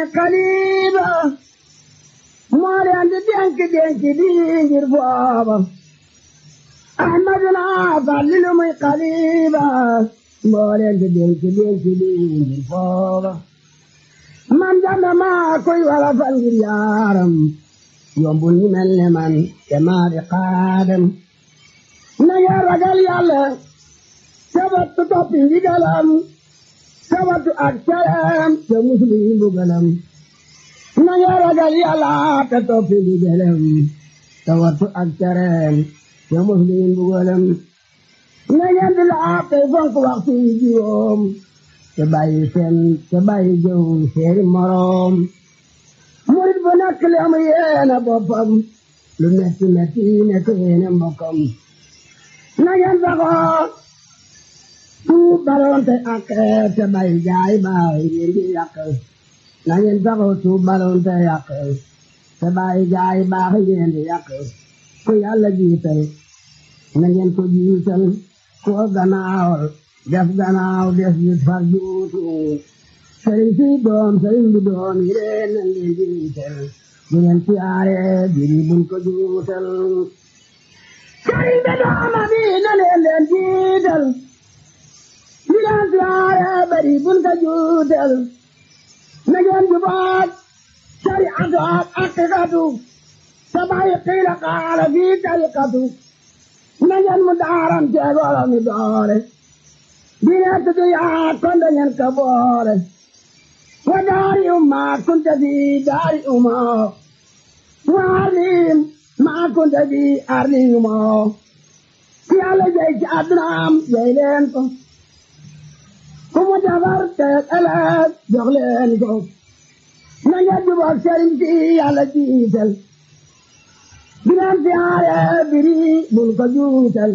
xaliba moo leen di dénk dénk bi ngir booba ahmaduna fàllilu muy xaliba moo leen di dénk dénk bi ngir booba man jàmba maa koy wala fal ngir yaaram yombul ñu mel ne man te maa di xaadam na ngeen ragal yàlla sabatu toppi ndigalam sabatu ak caram te muslu yi mbugalam na ngeen ragal yàlla te toppi ndigalam sabatu ak caram te muslu yi mbugalam na ngeen di laab tey fonk waxtu yi juróom te bàyyi seen te bàyyi jëw seeni moroom murit bu nekk li am yéene boppam lu metti metti nekk yéene mbokkam na ngeen saxoo tuub balonte ak te bay jaay baay ngeen di yàq na ngeen saxoo tuub balonte yàq te bay jaay baax ngeen di yàq ku yàlla jiital na ngeen ko jiital ko gannaawal def gannaaw des gis far juutu sëriñ si doom sëriñ bi doom yi leen na ngeen jiital bu ngeen siyaare biri buñ ko juutal sëriñ bi dooma bi na leen leen jiital bu ngeen siyaare biri buñ ko juutal na ngeen jubaat sariatu ak aqiqatu sabay qiila qaala fi tariqatu na ngeen mu daaram teegoola mi doore dine tudu yaa konda ngeen ka boole wa daari umma kunta fi daari umma wa arlim ma kunta fi arli umma ki yàlla jey ci addunaam jey leen ko ku mu defar te ëllëg jox leen ko na ngeen jubóog sëriñ si yàlla jiital dineen siyaare biri bul ko juutal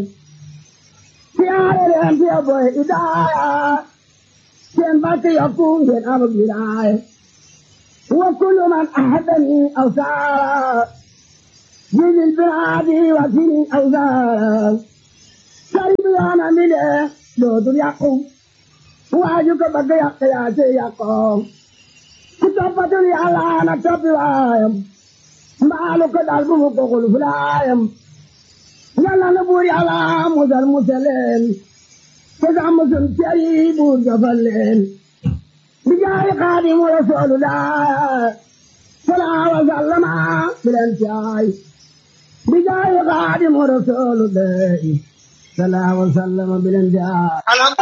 siyaare leen fi boy idaaya seen barke yokku ngeen am wilaaya wa kullu man ahadani aw saara jilil biraadi wa sini aw saara sari bi yoona mi de dootul yàqu waaju ko bëgg yàq yaa ci yàqoo ku toppatul yàlla na toppi waayam mbaalu ko dal bu mu ko xul fulaayam yàlla na buur yàlla musal musaleen te sax musal ceri buur jofal leen bi jaay xaadimu rasulullah salaa wa sallama bilen caay bi jaay xaadimu rasulullah salaa wa sallama bilen caay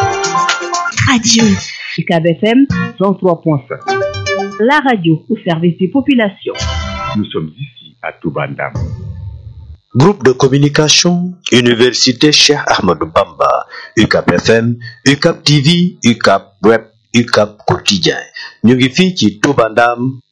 Radio UCAB FM 103.5 La radio au service des populations. Nous sommes ici à Toubandam. Groupe de communication, Université Cheikh Ahmadou Bamba, UCAP FM, UCAP TV, UCAP Web, UCAP Quotidien. ñu ngi fii ci Touba Ndam